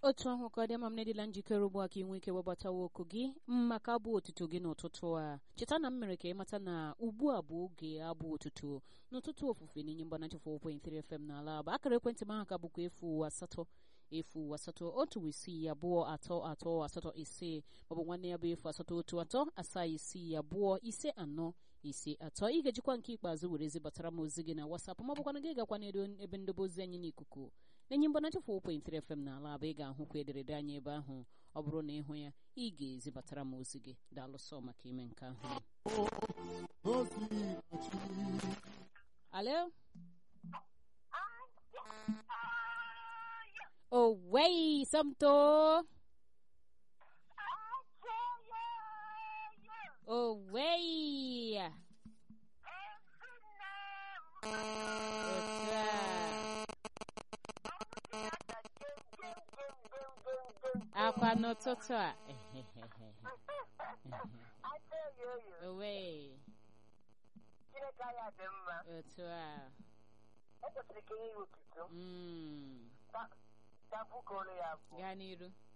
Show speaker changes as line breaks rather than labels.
otu ahụ ka ọ dị ama m na-edila njikere ugbu a ka ị nwee ike webatawa oku gị maka abụ otuto gị n'ụtụtụ a cheta na m mere ka ị mata na ugbu a bụ oge abụ otuto n'ụtụtụ ofufe n'inye mgbanachi 4.3 FM n'ala aba akara ekwentị m ahụ ka bụkwa efu asatọ efu asatọ otu isii abụọ atọ atọ asatọ ise maọbụ nwanne ya bụ efu asatọ otu atọ asaa isii abụọ ise anọ ise atọ ị ga-ejikwa nke ikpeazụ were zibatara m ozi gị na wasapụ ma bụkwana gị gakwa n'edo ebe ndobe ozi anyị n'ikuku na-enye mgbanachi 4.3 FM n'ala aba ị ga-ahụkwa ederede anyị ebe ahụ ọ bụrụ na ịhụ ya ị ga-ezibatara m ozi gị daalụsọ maka ime nke ahụ alo Owei, Samto. Owei. Otu a. Akwa n'ụtụtụ a. Owei.
Chineke anyị dị mma.
Otu a.
E kwesịrị ka enye ya otuto.
Mm.
Ka- ka bukọrọ ya abụọ.
Gaa n'iru.